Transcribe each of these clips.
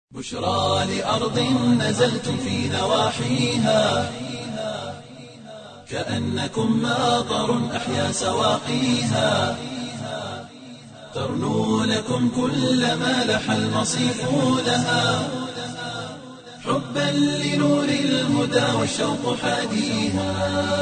بشرى لأرض نزلتم في نواحيها كأنكم ماطر أحيا سواقيها ترنو لكم كل ما لح المصيف لها حبا لنور الهدى والشوق حاديها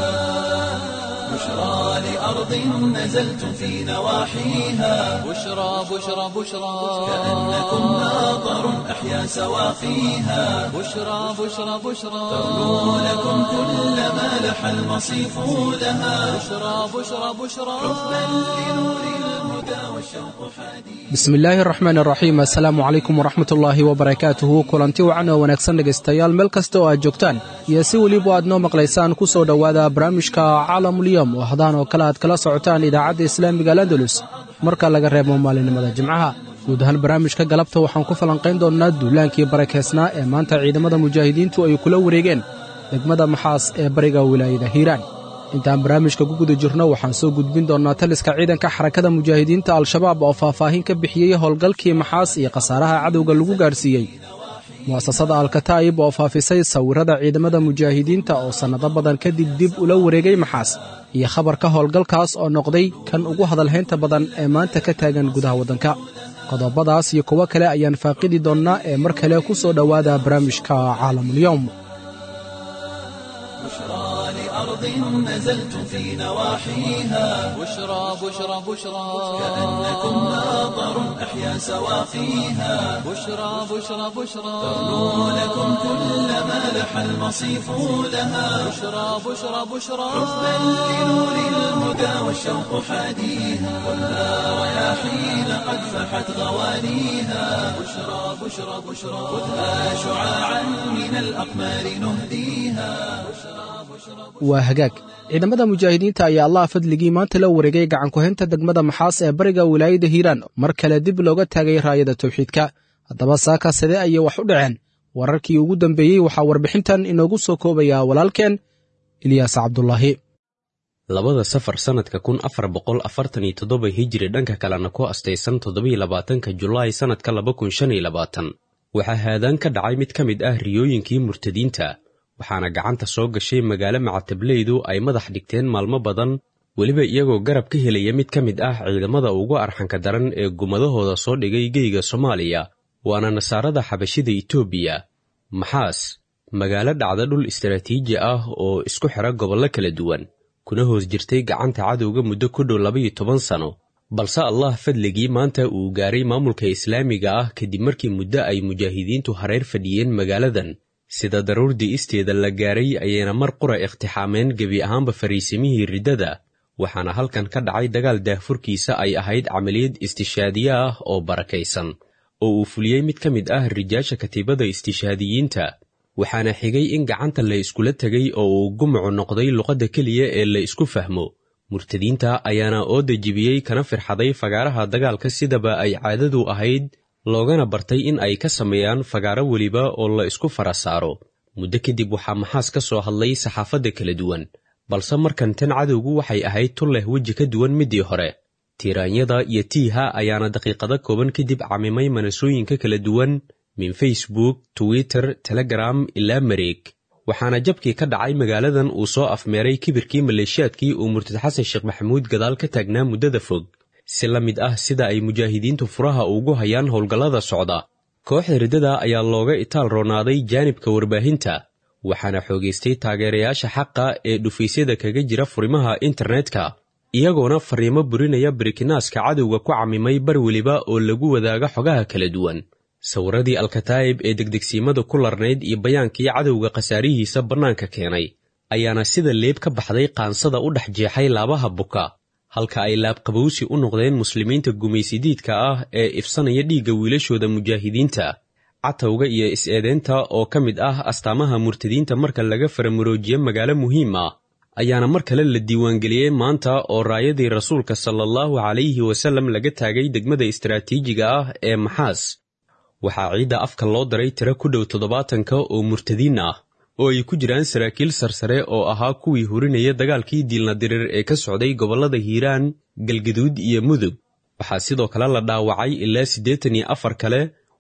بشرى لأرض نزلتم في نواحيها بشرى بشرى بشرى كأنكم ماطر أحيا سواقيها بشرى بشرى بشرى ترنو لكم كل ما لح المصيف لها بشرى بشرى بشرى حبا لنور الهدى والشوق حديث bismillaahi araxmaan araxiim assalaamu calaykum waraxmat ullaahi wabarakaatuhu kulanti wacan oo wanaagsan dhegaystayaal meel kasta oo aad joogtaan iyo si weliba aad noo maqlaysaan ku soo dhowaada barnaamijka caalamuliyom oo hadaan oo kale aad kala socotaan idaacadda islaamiga alandalus marka laga reebo maalinimada jimcaha guud ahaan barnaamijka galabta waxaan ku falanqayn doonnaa duulaankii barakeysnaa ee maanta ciidamada mujaahidiintu ay kula wareegeen degmada maxaas ee bariga wilaayada hiiraan intaan barnaamijka ku guda jirno waxaan soo gudbin doonnaa taliska ciidanka xarakada mujaahidiinta al-shabaab oo faahfaahin ka bixiyey howlgalkii maxaas iyo khasaaraha cadowga lagu gaadhsiiyey mu'asasada alkataa'ib oo faafisay sawirrada ciidamada mujaahidiinta oo sannado badan kadib dib ula wareegay maxaas iyo khabarka howlgalkaas oo noqday kan ugu hadalhaynta badan ee maanta ka taagan gudaha waddanka qodobadaas iyo kuwo kale ayaan faaqidi doonnaa ee mar kale ku soo dhowaada barnaamijka caalamulyowm بشرى لأرض نزلتم في نواحيها بشرى بشرى بشرى كأنكم ماطر أحيا سواقيها بشرى بشرى بشرى ترنو لكم كل ما لح المصيف لها بشرى بشرى بشرى حبا لنور الهدى والشوق حديها ولا رياحين قد فحت غوانيها بشرى بشرى بشرى خذها شعاعا من الأقمار نهديها waa hagaag ciidamada mujaahidiinta ayaa allah fadligii maanta la wareegay gacankuhaynta degmada maxaas ee bariga wilaayada hiiraan mar kale dib looga taagay raayada tawxiidka haddaba saaka sidee ayay wax u dhaceen wararkii ugu dambeeyey waxaa warbixintan inoogu soo koobaya walaalkeen ilyaas cabdulaahi labada safar sannadka kun afar boqol afartan iyo toddoba hijiri dhanka kalena ku astaysan toddobiyo labaatanka julaay sannadka laba kun shan iyo labaatan waxaa haadaan ka dhacay mid ka mid ah riyooyinkii murtadiinta waxaana gacanta soo gashay magaalo macatablaydu ay madax dhigteen maalmo badan weliba iyagoo garab ka helaya mid ka mid ah ciidamada ugu arxanka daran ee gumadahooda soo dhigay geyga soomaaliya waana nasaarada xabashida itoobiya maxaas magaalo dhacda dhul istaraatiiji ah oo isku xidha gobollo kala duwan kuna hoos jirtay gacanta cadowga muddo ku dhow labaiyo toban sano balse allah fadligii maanta uu gaaray maamulka islaamiga ah kadib markii muddo ay mujaahidiintu hareer fadhiyeen magaaladan sida daruurdii isteeda la gaaray ayayna mar qura iqtixaameen gebi ahaanba fariisimihii riddada waxaana halkan ka dhacay dagaal daahfurkiisa ay ahayd camaliyad istishaadiye ah oo barakaysan oo uu fuliyey mid ka mid ah rijaasha katiibada istishaadiyiinta waxaana xigay in gacanta la iskula tegay oo uu gumucu noqday luqadda keliya ee la isku fahmo murtadiinta ayaana ooda jibiyey kana firxaday fagaaraha dagaalka sidaba ay caadadu ahayd loogana bartay in ay ka sameeyaan fagaaro weliba oo la isku fara saaro muddo kadib waxaa maxaas ka soo hadlay saxaafadda kala duwan balse markan tan cadowgu waxay ahayd tun leh weji ka duwan middii hore tiiraanyada iyo tiiha ayaana daqiiqado kooban kadib camimay manasooyinka kala duwan min facebook twitter telegram ilaa mareeg waxaana jabkii ka dhacay magaaladan uu soo afmeeray kibirkii maleeshiyaadkii uu murtad xasan sheekh maxamuud gadaal ka taagnaa muddada fog si la mid ah sida ay mujaahidiintu furaha ugu hayaan howlgallada socda kooxda riddada ayaa looga itaal roonaaday jaanibka warbaahinta waxaana xoogaystay taageerayaasha xaqa ee dhufaysyada kaga jira furimaha internetka iyagoona fariimo burinaya barikinaaska cadowga ku camimay bar weliba oo lagu wadaaga xogaha kala duwan sawiradii alkataa'ib ee degdegsiimada ku larnayd iyo bayaankii cadowga khasaarihiisa bannaanka keenay ayaana sida leeb ka baxday qaansada u dhex jeexay laabaha buka halka ay laabqabowsi u noqdeen muslimiinta gumaysidiidka ah ee ifsanaya dhiigga wiilashooda mujaahidiinta catowga iyo is-eedeynta oo ka mid ah astaamaha murtadiinta marka laga faramuroojiyo magaalo muhiim ah ayaana mar kale la diiwaangeliyey maanta oo raayadii rasuulka sala allahu calayhi wasallam laga taagay degmada istaraatiijiga ah ee maxaas waxaa ciidda afka loo daray tiro ku dhow toddobaatanka oo murtadiin ah oo ay ku jiraan saraakiil sarsare oo ahaa kuwii hurinaya dagaalkii diilnadirir ee ka socday gobollada hiiraan galgaduud iyo mudug waxaa sidoo kale la dhaawacay ilaa siddeetan iyo afar kale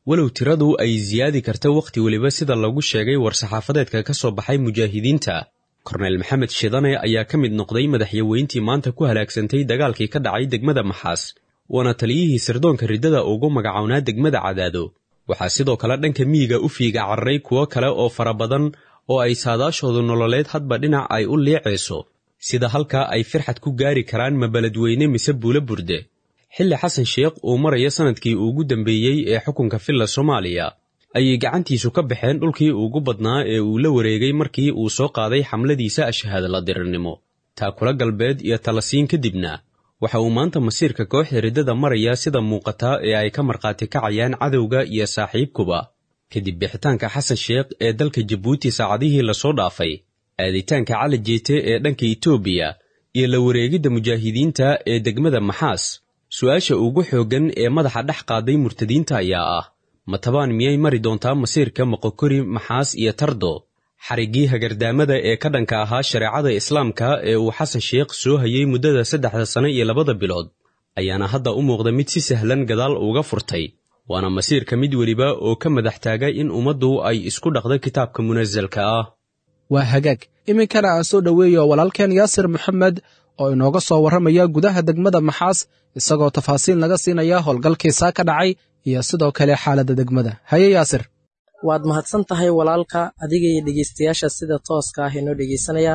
walow tiradu ay siyaadi karta wakhti weliba sida lagu sheegay war-saxaafadeedka ka soo baxay mujaahidiinta korneyl maxamed shidane ayaa ka mid noqday madaxyaweyntii maanta ku halaagsantay dagaalkii ka dhacay degmada maxaas waana taliyihii sirdoonka riddada ugu magacownaa degmada cadaado waxaa sidoo kale dhanka miyiga u fiiga cararay kuwo kale oo fara badan oo ay saadaashoodu nololeed hadba dhinac ay u liicayso sida halkaa ay firxad ku gaari karaan mabeledweyne mise buulo burde xilli xasan sheekh uu maraya sannadkii ugu dambeeyey ee xukunka filla soomaaliya ayay gacantiisu ka baxeen dhulkii ugu badnaa ee uu la wareegay markii uu soo qaaday xamladiisa ashahaadala dirirnimo taakula galbeed iyo talasiin kadibna waxa uu maanta masiirka kooxda riddada maraya sida muuqataa ee ay ka markhaati kacayaan cadowga iyo saaxiibkuba kadib bixitaanka xasan sheekh ee dalka jabuuti saacadihii lasoo dhaafay aaditaanka cali jeete ee dhanka itoobiya iyo la wareegidda mujaahidiinta ee degmada maxaas su-aasha ugu xooggan ee madaxa dhex qaaday murtadiinta ayaa ah matabaan miyay mari doontaa masiirka moqokori maxaas iyo tardo xariggii hagardaamada ee ka dhanka ahaa shareecada islaamka ee uu xasan sheekh soo hayay muddada saddexda sano iyo labada bilood ayaana hadda u muuqda mid si sahlan gadaal uga furtay waana masiirka mid weliba oo ka madax taaga in ummaddu ay isku dhaqdo kitaabka munasalka ah waa hagaag iminkana aan soo dhoweeyo walaalkeen yaasir maxamed oo inooga soo warramaya gudaha degmada maxaas isagoo tafaasiil naga siinaya howlgalkiisaa ka dhacay iyo sidoo kale xaaladda degmada haye yaasir waad mahadsan tahay walaalka adiga iyo dhegeystayaasha sida tooska ah inoo dhegeysanaya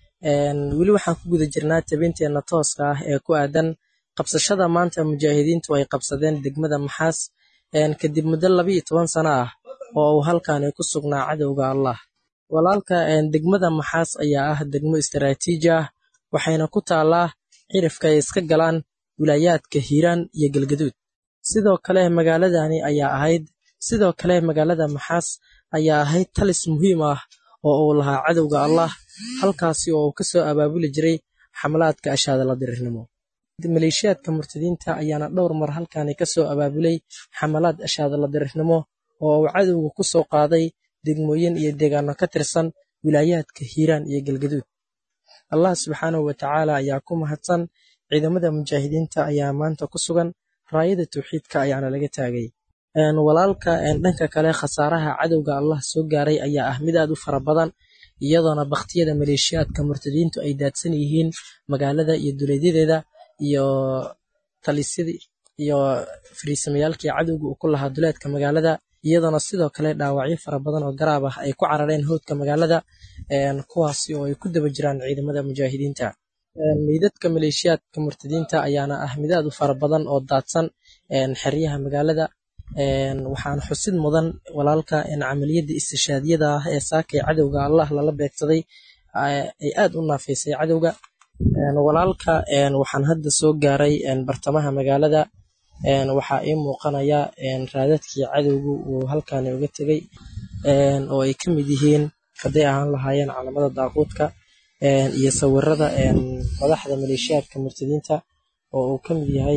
weli waxaan ku guda jirnaa tabinteenna tooska ah ee ku aadan qabsashada maanta mujaahidiintu ay qabsadeen degmada maxaas kadib muddo labiiyo toban sano ah oo uu halkaani ku sugnaa cadowga allah walaalka degmada maxaas ayaa ah degmo istaraatiiji ah waxayna ku taallaa cirifka ay iska galaan wilaayaadka hiiraan iyo galgaduud sidoo kale magaaladani ayaa ahayd sidoo kale magaalada maxaas ayaa ahayd talis muhiim ah oo uu lahaa cadowga allah halkaasi oo uu ka soo abaabuli jiray xamlaadka ashaadala dirirnimo maleeshiyaadka murtadiinta ayaana dhowr mar halkaani ka soo abaabulay xamalaad ashaadala dirirnimo oo uu cadowga ku soo qaaday degmooyin iyo deegaano ka tirsan wilaayaadka hiiraan iyo galgaduud allah subxaanahu watacaala ayaa ku mahadsan ciidamada mujaahidiinta ayaa maanta ku sugan raayada tawxiidka ayaana laga taagay walaalka dhanka kale khasaaraha cadowga allah soo gaaray ayaa ah mid aad u fara badan iyadoona bakhtiyada maleeshiyaadka murtadiintu ay daadsan yihiin magaalada iyo duleedyadeeda iyo talisyadii iyo fariisamayaalkii cadowga uu ku lahaa duleedka magaalada iyadoona sidoo kale dhaawacyo fara badan oo garaab ah ay ku carareen howdka magaalada kuwaasi oo ay ku daba jiraan ciidamada mujaahidiinta meydadka maleeshiyaadka murtadiinta ayaana ah mid aad u fara badan oo daadsan xeryaha magaalada waxaana xusid mudan walaalka camaliyadda istishaadiyada ah ee saakay cadowga allah lala beegsaday ay aad u naafeysay cadowga walaalka waxaan hadda soo gaaray bartamaha magaalada waxaa ii muuqanaya raadadkii cadowgu uu halkaani uga tegay oo ay ka mid yihiin hadday ahaan lahaayeen calamada daaquudka iyo sawirada madaxda maleeshiyaadka murtadiinta oo uu ka mid yahay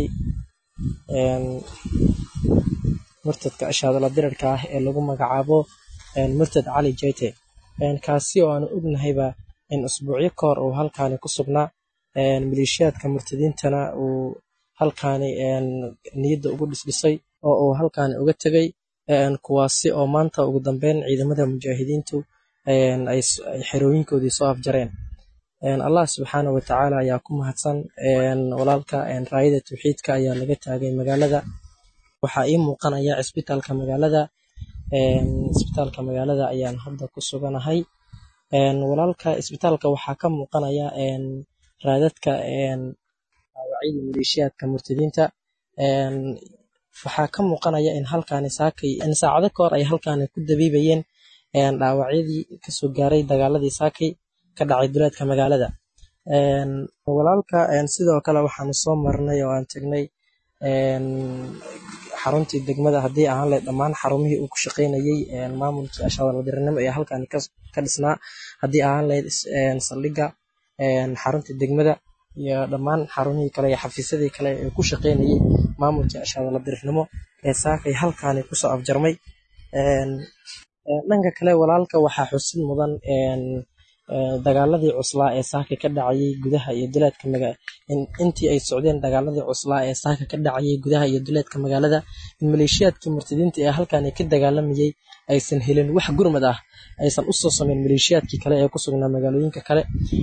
murtadka ashaadala dirarka ah ee lagu magacaabo murtad cali jete kaasi oo aanu ognahayba in usbuucyo ka hor uu halkaani ku sugnaa maleeshiyaadka murtadiintana uu halkaani niyadda ugu dhisdhisay oo uu halkaani uga tegay kuwaasi oo maanta ugu dambeyn ciidamada mujaahidiintu ay xerooyinkoodii soo afjareen allah subxaana watacaala ayaa ku mahadsan walaalka raayada tawxiidka ayaa laga taagay magaalada waxaa ii muuqanaya cisbitaalka magaalada cisbitaalka magaalada ayaan hadda ku suganahay walaalka cisbitaalka waxaa ka muuqanaya raadadka dhaawacyadii maleeshiyaadka murtadiinta waxaa ka muuqanaya in halkaani saakay in saacado ka hor ay halkaani ku dabiibayeen dhaawacyadii kasoo gaaray dagaaladii saakay ka dhacay duleedka magaalada walaalka sidoo kale waxaanu soo marnay oo aan tegnay xaruntii degmada haddii ahaan lahayd dhammaan xarumihii uu ku shaqaynayey maamulkii ashadaladiranimo ee halkaani ka dhisnaa haddii ahaan lahayd saldhigga xaruntii degmada iyo dhammaan xarumihii kale iyo xafiisyadii kale ee ku shaqaynayey maamulkii ashadaladirirnimo ee saakay halkaani kusoo afjarmay dhanka kale walaalka waxaa xusid mudan dagaaladii cuslaa ee saaka ka dhacayay gudaha iyo duleedka maga intii ay socdeen dagaaladii cuslaa ee saaka ka dhacayay gudaha iyo duleedka magaalada in maleeshiyaadkii murtadiinta ee halkan ka dagaalamayay aysan helin wax gurmad ah aysan usoo sameyn maleeshiyaadkii kale ee ku sugnaa magaalooyinka kale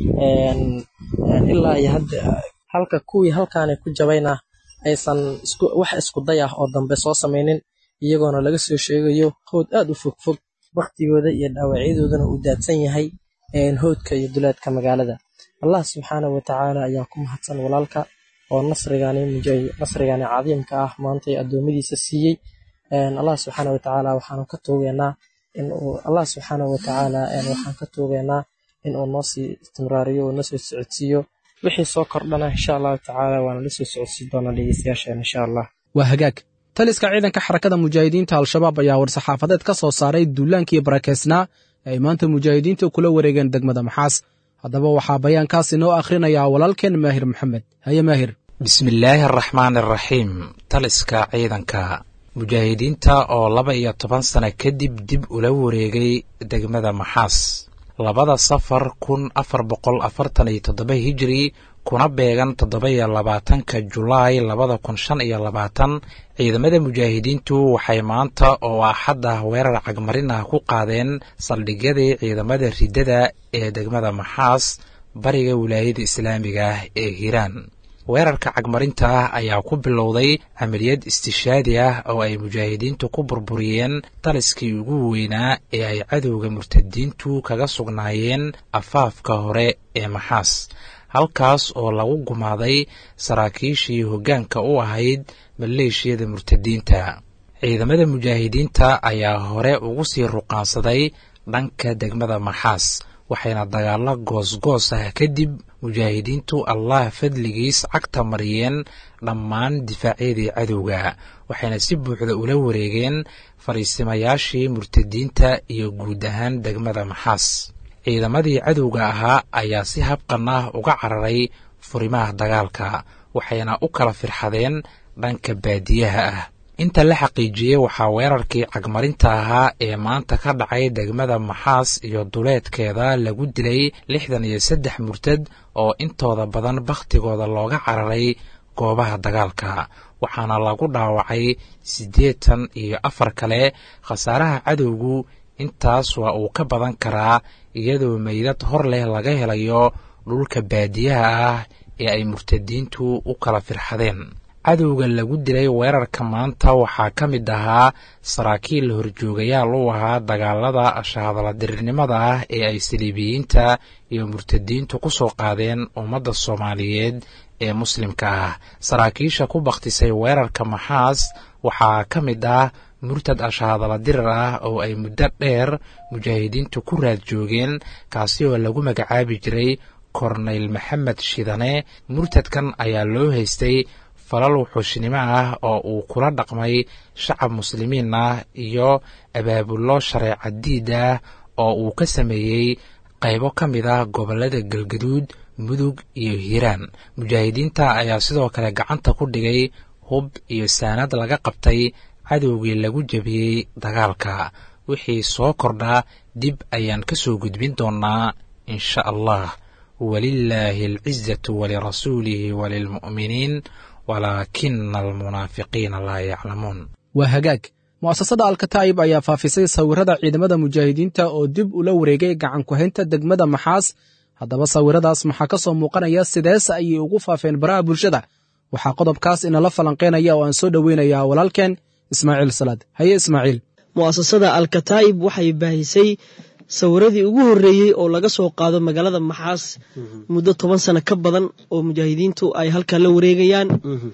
ilaa iyo hadda halka kuwii halkaani ku jabayna aysan wax isku day ah oo dambe soo sameynin iyagoona laga soo sheegayo howd aad u fogfog waktigooda iyo dhaawacyadoodana uu daadsan yahay howdka iyo duleedka magaalada allah subxaana watacaala ayaa ku mahadsan walaalka oo nasrigani nasrigani cadiimka ah maantay addoommadiisa siiyey allah subxaana watacaala waxaanu ka tuugeynaa inuu allah subxaana watacaala waxaan ka tuugeynaa inuu noo sii istimraariyo oo nasoo socodsiiyo wixii soo kordhana insha allahu tacaala waana la soo socodsiin doonaa dhegeystayaasheen insha allah waa hagaag taliska ciidanka xarakada mujaahidiinta al-shabaab ayaa war-saxaafadeed ka soo saaray duulaankii barakeysnaa ee ay maanta mujaahidiinta kula wareegeen degmada maxaas haddaba waxaa bayaankaas inoo akhrinayaa walaalkeen maahir maxamed haye maahir bismillaahi araxmaan araxiim taliska ciidanka mujaahidiinta oo laba iyo toban sano kadib dib ula wareegay degmada maxaas labada safar kun afar boqol afartan iyo toddoba hijiri kuna beegan toddoba iyo labaatanka julaay labada kun shan iyo labaatan ciidamada mujaahidiintu waxay maanta oo axad ah weerar cagmarin ah ku qaadeen saldhigyadii ciidamada riddada ee degmada maxaas bariga wilaayada islaamiga ah ee hiiraan weerarka cagmarinta ah ayaa ku bilowday camaliyad istishaadi ah oo ay mujaahidiintu ku burburiyeen taliskii ugu weynaa ee ay cadowga murtadiintu kaga sugnaayeen afaafka hore ee maxaas halkaas oo lagu gumaaday saraakiishii hoggaanka u ahayd maleeshiyada murtadiinta ciidamada mujaahidiinta ayaa hore ugu sii ruqaansaday dhanka degmada maxaas waxayna dagaalo goosgoos ah kadib mujaahidiintu allah fadligiis cagta mariyeen dhammaan difaacyadii cadowga waxayna si buuxda ula wareegeen fadhiisimayaashii murtadiinta iyo guud ahaan degmada maxaas ciidamadii cadowga ahaa ayaa si habqan ah uga cararay furimaha dagaalka waxayna u kala firxadeen dhanka baadiyaha ah inta la xaqiijiyey waxaa weerarkii cagmarinta ahaa ee maanta ka dhacay degmada maxaas iyo duleedkeeda lagu dilay lixdan iyo saddex murtad oo intooda badan bakhtigooda looga cararay goobaha dagaalka waxaana lagu dhaawacay siddeetan iyo afar kale khasaaraha cadowgu intaas waa uu ka badan karaa iyadoo meydad hor leh laga helayo dhulka baadiyaha ah ee ay murtadiintu u kala firxadeen cadowga lagu dilay weerarka maanta waxaa ka mid ahaa saraakiil horjoogayaal u ahaa dagaalada shahadaladirirnimada ah ee ay saliibiyiinta iyo murtadiintu ku soo qaadeen ummadda soomaaliyeed ee muslimka ah saraakiisha ku bakhtisay weerarka maxaas waxaa ka mid ah murtad ashahadala dirir ah oo ay muddo dheer mujaahidiintu ku raad joogeen kaasi oo lagu magacaabi jiray korneyl maxamed shidane murtadkan ayaa loo haystay falal wuxuushnimo ah oo uu kula dhaqmay shacab muslimiin ah iyo abaabullo shareeca diid ah oo uu ka sameeyey qaybo ka mid ah gobollada galgaduud mudug iyo hiiraan mujaahidiinta ayaa sidoo kale gacanta ku dhigay hub iyo saanad laga qabtay cadowgii lagu jebiyey dagaalka wixii soo kordhaa dib ayaan ka soo gudbin doonnaa insha allah walilaahi alcizatu walirasuulihi walilmu'miniin walaakina almunaafiqiina laa yaclamuun waa hagaag mu'asasada alkataa'ib ayaa faafisay sawirrada ciidamada mujaahidiinta oo dib ula wareegay gacan ku-haynta degmada maxaas haddaba sawirradaas maxaa ka soo muuqanaya sidees ayay ugu faafeen baraha bulshada waxaa qodobkaas inala falanqaynaya oo aan soo dhoweynayaa walaalkeen ismaaciil salaad haye ismaaciil mu'asasada alkataa'ib waxay baahisay sawiradii ugu horreeyey oo laga soo qaado magaalada maxaas muddo toban sano ka badan oo mujaahidiintu ay halkan la wareegayaan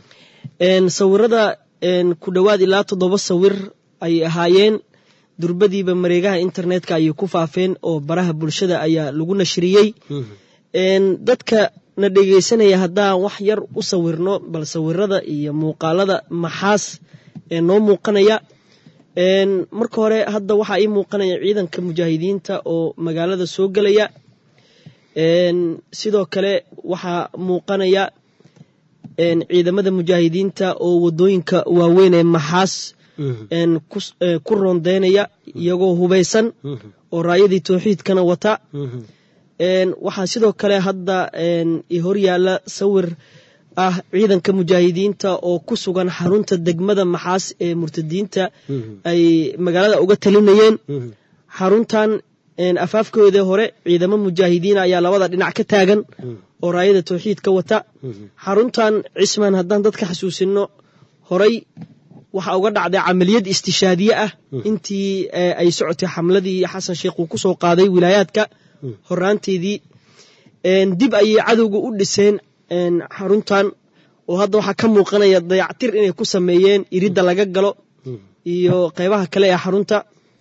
sawirada ku dhowaad ilaa toddoba sawir ayay ahaayeen durbadiiba mareegaha internetka ayay ku faafeen oo baraha bulshada ayaa lagu nashriyey dadka na dhegeysanaya haddaan wax yar u sawirno bal sawirada iyo muuqaalada maxaas ee noo muuqanaya marka hore hadda waxaa ii muuqanaya ciidanka mujaahidiinta oo magaalada soo gelaya sidoo kale waxaa muuqanaya ciidamada mujaahidiinta oo wadooyinka waaweyn ee maxaas ku rondeynaya iyagoo hubeysan oo raayadii towxiidkana wata waxaa sidoo kale hadda hor yaalla sawir ah ciidanka mujaahidiinta oo ku sugan xarunta degmada maxaas ee murtadiinta ay magaalada uga talinayeen xaruntan afaafkooda hore ciidamo mujaahidiina ayaa labada dhinac ka taagan oo raayada towxiidka wata xaruntan cismaan haddaan dadka xasuusino horay waxaa uga dhacday camaliyad istishaadiye ah intii ay socotay xamladii xasan sheekh uu ku soo qaaday wilaayaadka horaanteedii dib ayay cadowga u dhiseen xaruntan oo hadda waxaa ka muuqanaya dayactir inay ku sameeyeen iridda laga galo iyo qeybaha kale ee xarunta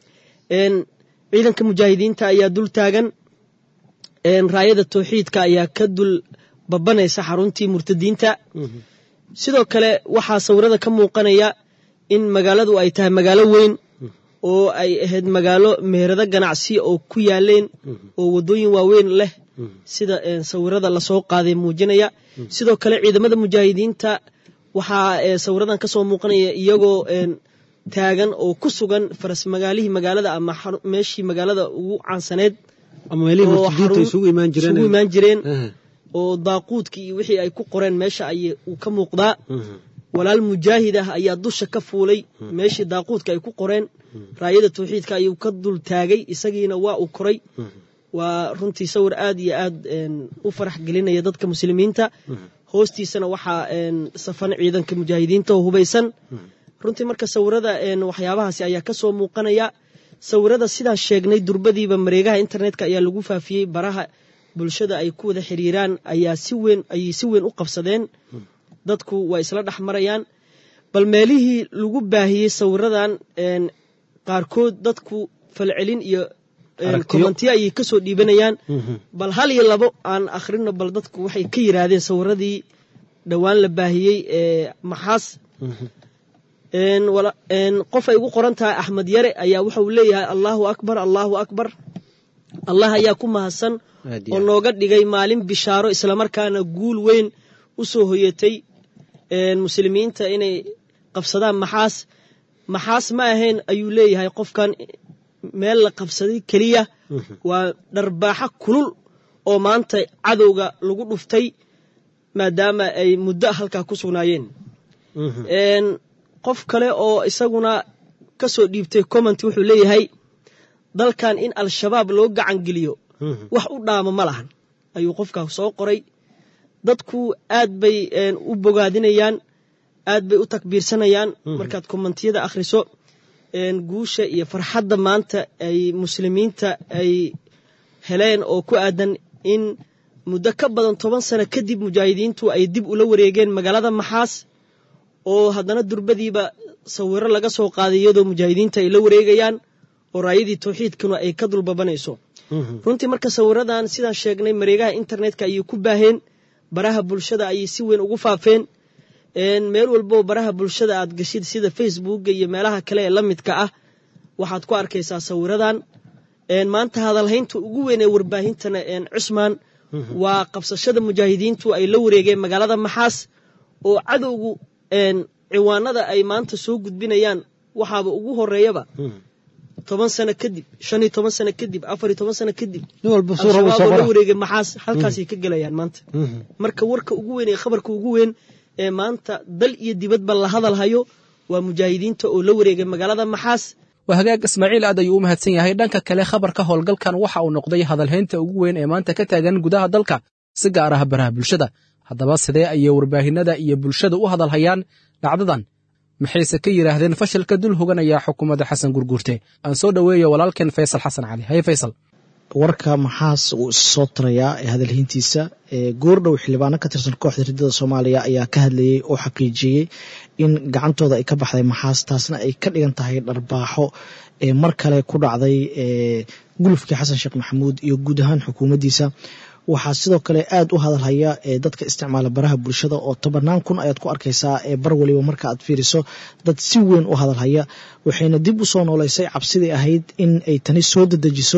ciidanka mujaahidiinta ayaa dul taagan raayada towxiidka ayaa ka dul babanaysa xaruntii murtadiinta sidoo kale waxaa sawirada ka muuqanaya in magaaladu ay tahay magaalo weyn oo ay ahayd magaalo meherado ganacsi oo ku yaaleen oo waddooyin waaweyn leh sida sawirada lasoo qaaday muujinaya sidoo kale ciidamada mujaahidiinta waxaa sawiradan kasoo muuqanaya iyagoo taagan oo ku sugan faras magaalihii magaalada ama meeshii magaalada ugu caansaneed isugu imaan jireen oo daaquudkii iyo wixii ay ku qoreen meesha ay uu ka muuqdaa walaal mujaahid ah ayaa dusha ka fuulay meeshii daaquudka ay ku qoreen raayada towxiidka ayuu ka dul taagay isagiina waa uu koray waa runtii sawir aad iyo aad u farax gelinaya dadka muslimiinta hoostiisana waxaa safan ciidanka mujaahidiinta oo hubaysan runtii marka sawirada waxyaabahaasi ayaa kasoo muuqanaya sawirada sidaa sheegnay durbadiiba mareegaha internetka ayaa lagu faafiyey baraha bulshada ay ku wada xiriiraan ayaa si weyn ayay si weyn u qabsadeen dadku waa isla dhex marayaan bal meelihii lagu baahiyey sawiradan qaarkood dadku falcelin iyo komantiyo ayay kasoo dhiibanayaan bal hal iyo labo aan akhrino bal dadku waxay ka yiraahdeen sawiradii dhowaan la baahiyey ee maxaas qof ay ugu qoran tahay axmed yare ayaa wuxauu leeyahay allahu akbar allahu akbar allah ayaa ku mahadsan oo nooga dhigay maalin bishaaro islamarkaana guul weyn u soo hoyatay muslimiinta inay qabsadaan maxaas maxaas ma ahayn ayuu leeyahay qofkan meel la qabsaday keliya waa dharbaaxo kulul oo maanta cadowga lagu dhuftay maadaama ay muddo halkaa ku sugnaayeen qof kale oo isaguna ka soo dhiibtay comment wuxuu leeyahay dalkan in al-shabaab loo gacan geliyo wax u dhaamo ma lahan ayuu qofkaa soo qoray dadku aad bay u bogaadinayaan aad bay u takbiirsanayaan markaad kommentiyada akhriso guusha iyo farxadda maanta ay muslimiinta ay heleen oo ku aadan in muddo ka badan toban sano kadib mujaahidiintu ay dib ula wareegeen magaalada maxaas oo haddana durbadiiba sawiro laga soo qaaday iyadoo mujaahidiinta ay la wareegayaan oo raayadii towxiidkuna ay ka dulbabanayso runtii marka sawiradan sidaan sheegnay mareegaha internetka ayay ku baaheen baraha bulshada ayay si weyn ugu faafeen meel walboo baraha bulshada aad gashid sida facebooka iyo meelaha kale ee la midka ah waxaad ku arkaysaa sawiradan maanta hadalhaynta ugu weyn ee warbaahintana cusmaan waa qabsashada mujaahidiintu ay la wareegeen magaalada maxaas oo cadowgu ciwaanada ay maanta soo gudbinayaan waxaaba ugu horeeyaba toban sano kadib shan iyo toban sano kadib afar iyo toban sano kadib al-shabaab oo la wareegay maxaas halkaasay ka gelayaan maanta marka warka ugu weyn ee khabarka ugu weyn ee maanta dal iyo dibadba la hadal hayo waa mujaahidiinta oo la wareegay magaalada maxaas waa hagaag ismaaciil aad ayuu u mahadsan yahay dhanka kale khabarka howlgalkan waxa uu noqday hadalhaynta ugu weyn ee maanta ka taagan gudaha dalka si gaar ah baraha bulshada haddaba sidee ayay warbaahinada iyo bulshada u hadal hayaan dhacdadan maxayse ka yidhaahdeen fashilka dul hoganaya xukuumadda xasan gurguurte aan soo dhoweeyo walaalkeen faysal xasan cali haye faysal warka maxaas uu is soo tarayaa ee hadalhayntiisa goordhow xildhibaano ka tirsan kooxda riddada soomaaliya ayaa ka hadlayey oo xaqiijiyey in gacantooda ay ka baxday maxaas taasna ay ka dhigan tahay dharbaaxo ee mar kale ku dhacday gulufkii xasan sheekh maxamuud iyo guud ahaan xukuumaddiisa waxaa sidoo kale aad u hadalhaya dadka isticmaala baraha bulshada oo tobanaan kun ayaad ku arkaysaa ee bar waliba marka aad fiiriso dad si weyn u hadalhaya waxayna dib u soo nooleysay cabsidii ahayd in ay tani soo dedejiso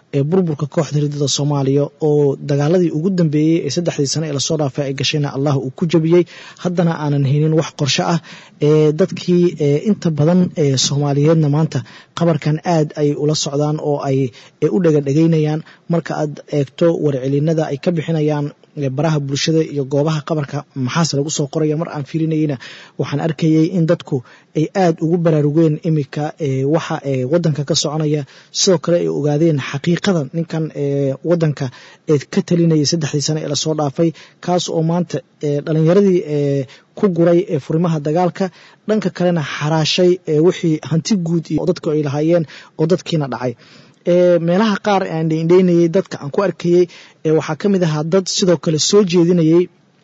ee burburka kooxda ridada soomaaliya oo dagaaladii ugu dambeeyey ee saddexdii sane ee lasoo dhaafay ay gashayna allah uu ku jabiyey haddana aanan helin wax qorsho ah ee dadkii inta badan ee soomaaliyeedna maanta qabarkan aad ay ula socdaan oo ay u dhegadhegaynayaan marka aad eegto warcelinada ay ka bixinayaan baraha bulshada iyo goobaha qabarka maxaase lagu soo qoraya mar aan fiirinayeyna waxaan arkayay in dadku ay aad ugu baraarugeen imika waxa wadanka ka soconaya sidoo kale ay ogaadeen xaqiiqada ninkan wadanka ka talinayay saddexdii sane ee lasoo dhaafay kaas oo maanta dhalinyaradii ku guray furimaha dagaalka dhanka kalena xaraashay wixii hanti guud iyo dadku ay lahaayeen oo dadkiina dhacay meelaha qaar aan indheynayay dadka aan ku arkayey waxaa ka mid ahaa dad sidoo kale soo jeedinayay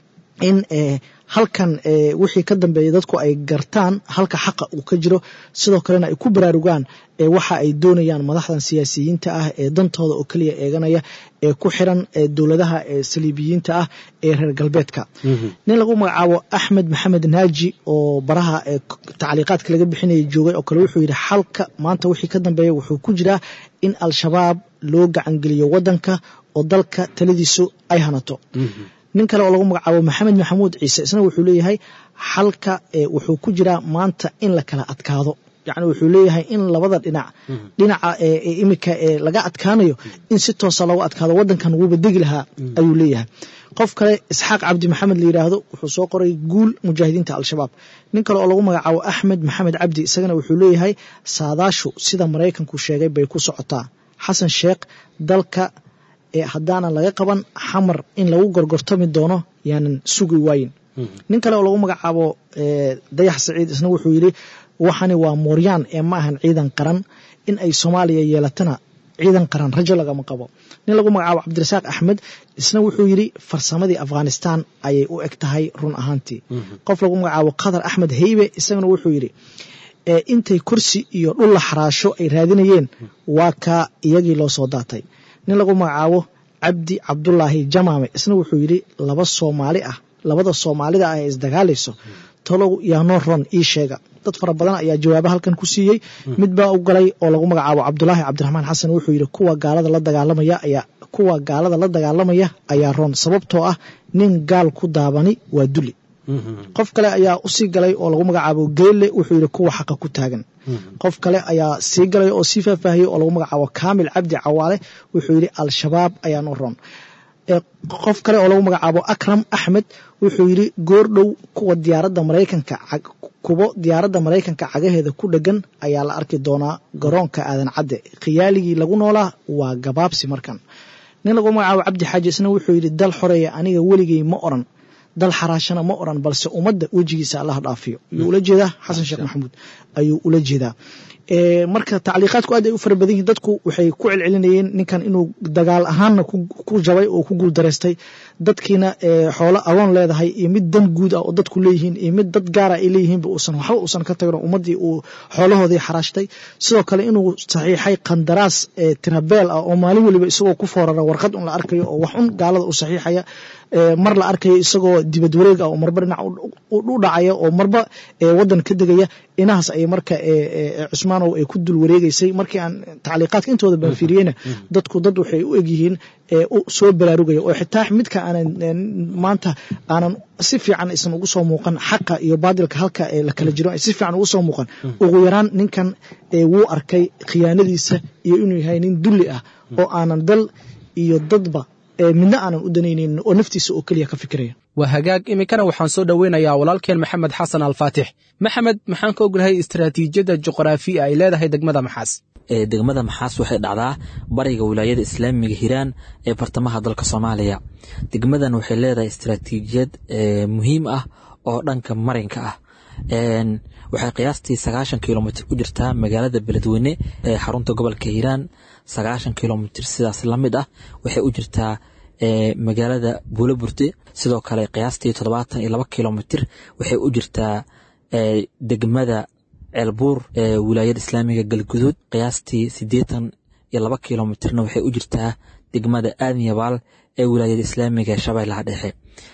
in halkan wixii ka dambeeyay dadku ay gartaan halka xaqa uu ka jiro sidoo kalena ay ku baraarugaan waxa ay doonayaan madaxdan siyaasiyiinta ah ee dantooda oo keliya eeganaya ee ku xiran dowladaha saliibiyiinta ah ee reer galbeedka nin lagu magacaabo axmed maxamed naaji oo baraha tacliiqaadka laga bixinaya joogay oo kale wuxuu yidhi xalka maanta wixii ka dambeeya wuxuu ku jiraa in al-shabaab loo gacangeliyo wadanka oo dalka taladiisu ay hanato nin kale oo lagu magacaabo maxamed maxamuud ciise isna wuxuu leeyahay xalka wuxuu ku jiraa maanta in la kala adkaado yacni wuxuu leeyahay in labada dhinac dhinaca imika laga adkaanayo in si toosa loogu adkaado wadankan wuuba degi lahaa ayuu leeyahay qof kale isxaaq cabdi maxamed la yidhaahdo wuxuu soo qoray guul mujaahidiinta al-shabaab nin kale oo lagu magacaabo axmed maxamed cabdi isagana wuxuu leeyahay saadaashu sida maraykanku sheegay bay ku socotaa xasan sheekh dalka haddaanan laga qaban xamar in lagu gorgortami doono yaanan sugi waayin nin kale oo lagu magacaabo dayax saciid isna wuxuu yidhi waxani waa mooryaan ee ma ahan ciidan qaran in ay soomaaliya yeelatana ciidan qaran rajo lagama qabo nin lagu magacaabo cabdirasaaq axmed isna wuxuu yidhi farsamadii afghanistan ayay u eg tahay run ahaantii qof lagu magacaabo qatar axmed heybe isagana wuxuu yidhi intay kursi iyo dhul la xaraasho ay raadinayeen waa kaa iyagii loo soo daatay nin lagu magacaabo cabdi cabdulaahi jamaame isna wuxuu yidhi laba soomaali ah labada soomaalida ah ee isdagaalayso talow yaanoo ron ii sheega dad fara badan ayaa jawaaba halkan ku siiyey mid baa u galay oo lagu magacaabo cabdulaahi cabdiraxmaan xasan wuxuu yidhi kuwa gaalada la dagaalamaya ayaa kuwa gaalada la dagaalamaya ayaa ron sababtoo ah nin gaal ku daabani waa duli qof kale ayaa usii galay oo lagu magacaabo geelle wuxuu yidhi kuwa xaqa ku taagan qof kale ayaa sii galay oo sii faahfaahiyey oo lagu magacaabo kaamil cabdi cawaale wuxuu yidhi al-shabaab ayaanu ron qof kale oo lagu magacaabo akram axmed wuxuu yidhi goordhow kuwa diyaaradda maraykanka kuwo diyaaradda maraykanka cagaheeda ku dhegan ayaa la arki doonaa garoonka aadan cadde khiyaaligii lagu noolaa waa gabaabsi markan nin lagu magacaabo cabdi xaaji isna wuxuu yidhi dal xoreeya aniga weligay ma oran dal xaraashana ma oran balse ummadda wejigiisa allah dhaafiyo ayuu ula jeedaa xasan sheekh maxamuud ayuu ula jeedaa marka tacliiqaadku aad ay u fara badan yihin dadku waxay ku celcelinayeen ninkan inuu dagaal ahaanna ku jabay oo ku guuldaraystay dadkiina xoolo agoon leedahay iyo mid dan guud ah oo dadku leeyihiin iyo mid dad gaara ay leeyihiinba uusan waxba uusan ka tagin ummaddii uu xoolahoodii xaraashtay sidoo kale inuu saxiixay qandaraas tirabeel ah oo maalin weliba isagoo ku foorara warqad un la arkayo oo wax un gaalada u saxiixaya mar la arkayo isagoo dibad wareeg ah oo marba dhinac u dhacaya oo marba wadan ka degaya inahaas ay marka cusmaanow ay ku dul wareegeysay markii aan tacliiqaadka intooda baan fiiriyeyna dadku dad waxay u egyihiin soo baraarugaya oo xitaa midka aanan maanta aanan si fiican isan ugu soo muuqan xaqa iyo baadilka halka la kala jiro ay si fiican ugu soo muuqan ugu yaraan ninkan wuu arkay khiyaanadiisa iyo inuu yahay nin dulli ah oo aanan dal iyo dadba midna aanan u danaynayn oo naftiisa oo keliya ka fikiraya waa hagaag iminkana waxaan soo dhoweynayaa walaalkeen maxamed xasan alfaatix maxamed maxaan ka ognahay istaraatiijiyadda juqraafiya ay leedahay degmada maxaas degmada maxaas waxay dhacdaa bariga wilaayada islaamiga hiiraan ee bartamaha dalka soomaaliya degmadan waxay leedahay istaraatiijiyad muhiim ah oo dhanka marinka ah waxay qiyaastii sagaashan kilomitr u jirtaa magaalada beledweyne ee xarunta gobolka hiiraan sagaashan kilomitr sidaas lamid ah waxay u jirtaa magaalada buuloburte sidoo kale qiyaastii toddobaatan iyo laba kilomitr waxay u jirtaa degmada ceelbuur ee wilaayada islaamiga galguduud qiyaastii siddeetan iyo laba kilomitrna waxay u jirtaa degmada aadmiyabaal ee wilaayada islaamiga shabeellaha dhexe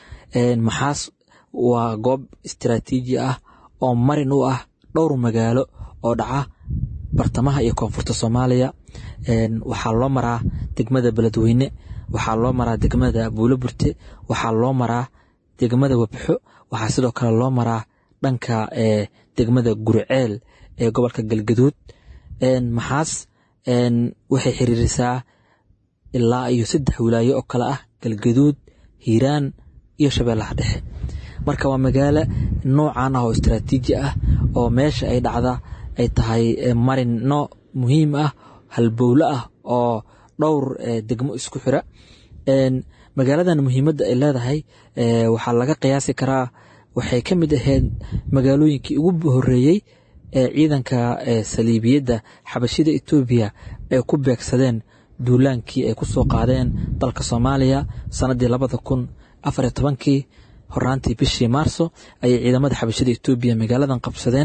maxaas waa goob istaraatiiji ah oo marin u ah dhowr magaalo oo dhaca bartamaha iyo koonfurta soomaaliya waxaa loo maraa degmada beledweyne waxaa loo maraa degmada buulo burte waxaa loo maraa degmada wabxo waxaa sidoo kale loo maraa dhanka degmada guriceel ee gobolka galgaduud maxaas waxay xiriirisaa ilaa iyo saddex wilaayo oo kale ah galgaduud hiiraan iyo shabeellaha dhexe marka waa magaalo noocan ah oo istaraatiiji ah oo meesha ay dhacda ay tahay marino muhiim ah halbowle ah oo dhowr degmo isku xira magaaladan muhiimadda ay leedahay waxaa laga qiyaasi karaa waxay ka mid ahayd magaalooyinkii ugu horeeyey ee ciidanka saliibiyadda xabashida etoobiya ay ku beegsadeen duulaankii ay ku soo qaadeen dalka soomaaliya sannaddii labada kun afariyo tobankii horaantii bishii maarso ayay ciidamada xabashida etoobiya magaaladan qabsadeen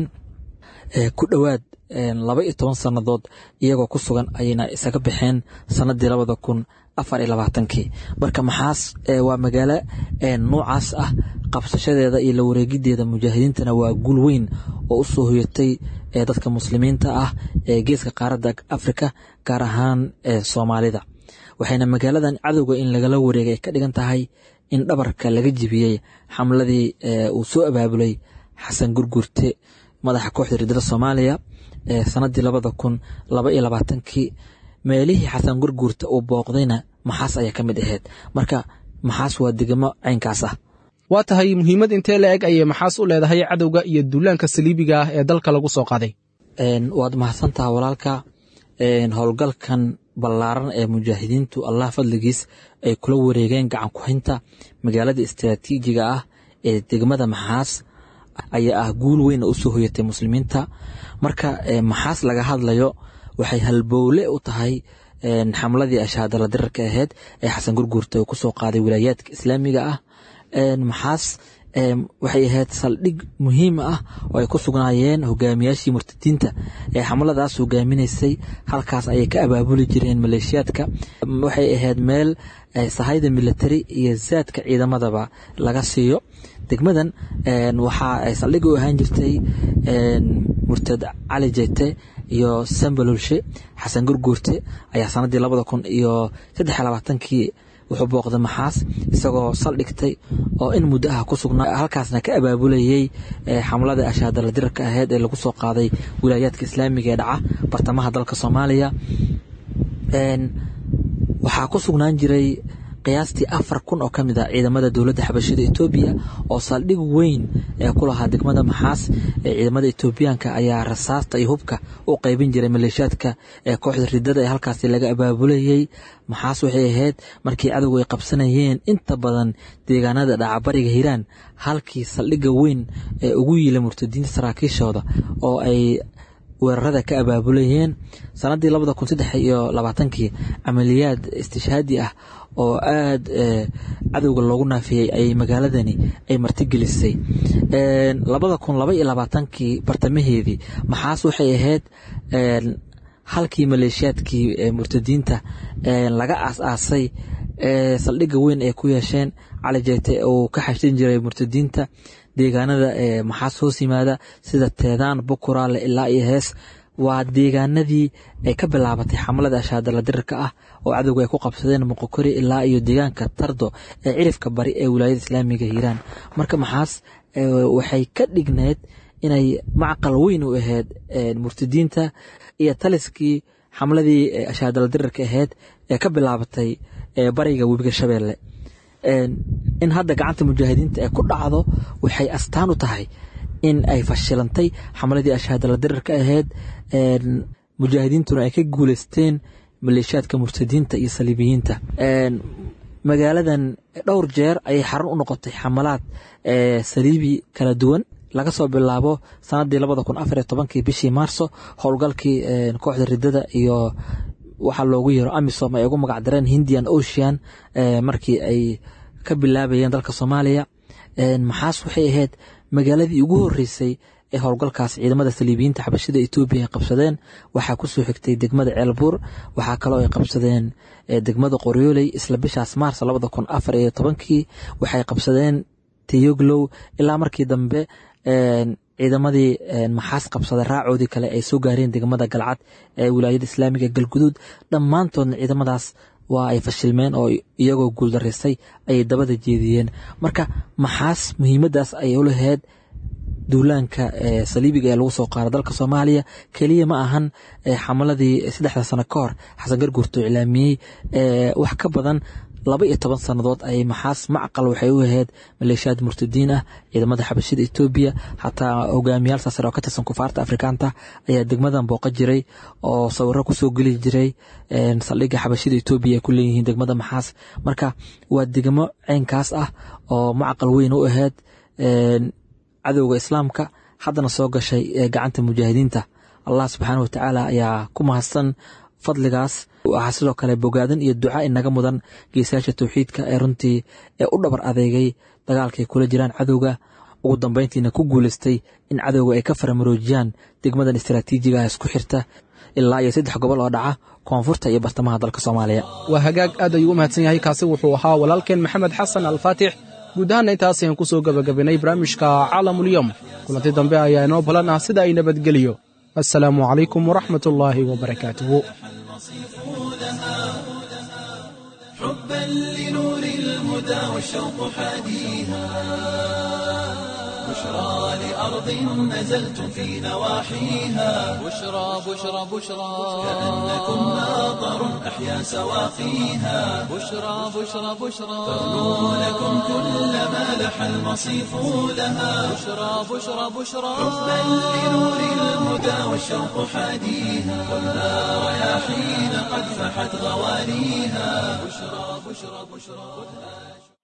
ku dhowaad laba iyo toban sannadood iyagoo ku sugan ayayna isaga baxeen sannaddii labada kun afar iyo labaatankii marka maxaas waa magaalo noocaas ah qabsashadeeda iyo la wareegideeda mujaahidiintana waa guul weyn oo u soo hoyatay dadka muslimiinta ah ee geeska qaaradda afrika gaar ahaan soomaalida waxayna magaaladan cadowga in lagala wareegay ay ka dhigan tahay in dhabarka laga jibiyey xamladii uu soo abaabulay xasan gurgurte madaxa kooxda riddada soomaaliya sannaddii labada kun laba iyo labaatankii meelihii xasan gurguurta uu booqdayna maxaas ayaa ka mid ahayd marka maxaas waa degmo caynkaas ah waa tahay muhiimad intee la eg ayay maxaas u leedahay cadowga iyo duulaanka saliibiga ah ee dalka lagu soo qaaday waad mahadsantaha walaalka howlgalkan ballaaran ee mujaahidiintu allah fadligiis ay kula wareegeen gacan ku-haynta magaalada istaraatiijiga ah ee degmada maxaas ayaa ah guul weyn oo usoo hoyatay muslimiinta marka maxaas laga hadlayo waxay halbowle u tahay xamladii ashaadala dirarka ahayd ee xasan gurguurta uu kusoo qaaday wilaayaadka islaamiga ah maxaas waxay ahayd saldhig muhiim ah oo ay ku sugnaayeen hogaamiyaashii murtadiinta ee xamladaas hogaaminaysay halkaas ayay ka abaabuli jireen maleeshiyaadka waxay ahayd meel sahayda military iyo zaadka ciidamadaba laga siiyo degmadan waxa ay saldhig u ahaan jirtay murtad cali jete iyo sambalolshe xasan gurguurte ayaa sanadii labada kun iyo saddex labaatankii wuxuu booqday maxaas isagoo saldhigtay oo in muddo ah ku sugnaa halkaasna ka abaabulayey xamlada ashaadala dirarka aheyd ee lagu soo qaaday wilaayaadka islaamiga ee dhaca bartamaha dalka soomaaliya waxaa ku sugnaan jiray qiyaastii afar kun oo ka mid ah ciidamada dowladda xabashida etoobiya oo saldhig weyn ee ku lahaa degmada maxaas ee ciidamada etoobiyaanka ayaa rasaasta iyo hubka u qaybin jiray maleeshiyaadka ee kooxda ridada ee halkaasi laga abaabulayey maxaas waxay ahayd markii cadowgu ay qabsanayeen inta badan deegaanada dhacabariga hiiraan halkii saldhigga weyn ee ugu yiila murtadiinta saraakiishooda oo ay weerarada ka abaabulayeen sanadii labada kun saddex iyo labaatankii camaliyaad istishhaadi ah oo aada cadowga loogu naafiyey ay magaaladani ay martigelisay labada kun laba iyo labaatankii bartamaheedii maxaas waxay ahayd halkii maleeshiyaadkii murtadiinta laga aas-aasay saldhigga weyn ay ku yeesheen cali jeete uu ka xashin jiray murtadiinta deegaanada maxaas hoos yimaada sida teedaan bukuraale ilaa iyo hees waa deegaanadii ay ka bilaabatay xamlada ashaadala dirarka ah oo cadowga ay ku qabsadeen muqokori ilaa iyo deegaanka tardo ee cirifka bari ee wilaayada islaamiga hiiraan marka maxaas waxay ka dhigneed inay macqal weyn u ahayd murtadiinta iyo taliskii xamladii ashaadala dirarka ahayd ee ka bilaabatay bariga webiga shabeelle in hadda gacanta mujaahidiinta ay ku dhacdo waxay astaan u tahay in ay fashilantay xamladii ashaadala dirarka ahayd mujaahidiintuna ay ka guuleysteen maleeshiyaadka murtadiinta iyo saliibiyiinta magaaladan dhowr jeer ayay xarun u noqotay xamalaad saliibi kala duwan laga soo bilaabo sanadii labada kun afar iyo tobankii bishii maarso howlgalkii kooxda ridada iyo waxaa loogu yeero amisom ay ugu magac dareen hindian ocean markii ay ka bilaabayeen dalka soomaaliya maxaas waxay ahayd magaaladii ugu horeysay ee howlgalkaas ciidamada saliibiyiinta xabashida etoobiya ay qabsadeen waxaa kusoo xigtay degmada ceelbuur waxaa kaloo ay qabsadeen degmada qoryooley isla bishaas maars labada kun afar iyo tobankii waxay qabsadeen teyoglow ilaa markii dambe ciidamadii maxaas qabsada raacoodii kale ay soo gaareen degmada galcad ee wilaayada islaamiga galguduud dhammaantoodna ciidamadaas waa ay fashilmeen oo iyagoo guuldaraystay ayay dabada jeediyeen marka maxaas muhiimadaas ayay u lahayd duulaanka saliibiga ee lagu soo qaaro dalka soomaaliya keliya ma ahan xamaladii saddexda sano ka hor xasan garguurto iclaamiyey wax ka badan laba iyo toban sannadood ayay maxaas macqal waxay u ahayd maleeshiyaad murtadiin ah ciidamada xabashida etoobiya xataa hogaamiyaal saasar oo ka tirsan kufaarta afrikaanta ayaa degmadan booqa jiray oo sawiro kusoo geli jiray saldhigga xabashida etoobiya ay ku leeyihiin degmada maxaas marka waa degmo ceynkaas ah oo macqal weyn u ahayd cadowga islaamka haddana soo gashay gacanta mujaahidiinta allah subxaana wa tacaala ayaa ku mahadsan fadligaas waxaa sidoo kale bogaadan iyo duca inaga mudan geesayaasha towxiidka ee runtii ee u dhabar adeegay dagaalkaay kula jiraan cadowga ugu dambeyntiina ku guuleystay in cadowga ay ka faramaroojiyaan degmadan istaraatiijiga ah isku xirta ilaa iyo saddex gobol oo dhaca koonfurta iyo bartamaha dalka soomaaliya waa hagaag aad ayuu u mahadsan yahay kaasi wuxuu ahaa walaalkeen maxamed xasan alfaatix guud ahaanna intaas ayaan ku soo gebagabaynay barnaamijka caalamulyom kulanti dambe ayaa inoo balan ah sida ay nabadgeliyo assalaamu calaykum waraxmat ullaahi wabarakaatuhu حبا لنور الهدى والشوق حاديها بشرى لأرض نزلت في نواحيها بشرى بشرى بشرى كأنكم ناظر أحيا سواقيها بشرى بشرى بشرى لكم كل ما لح المصيف لها بشرى بشرى بشرى حبا لنور الهدى والشوق حاديها خذها رياحين قد فحت غوانيها بشرى بشرى بشرى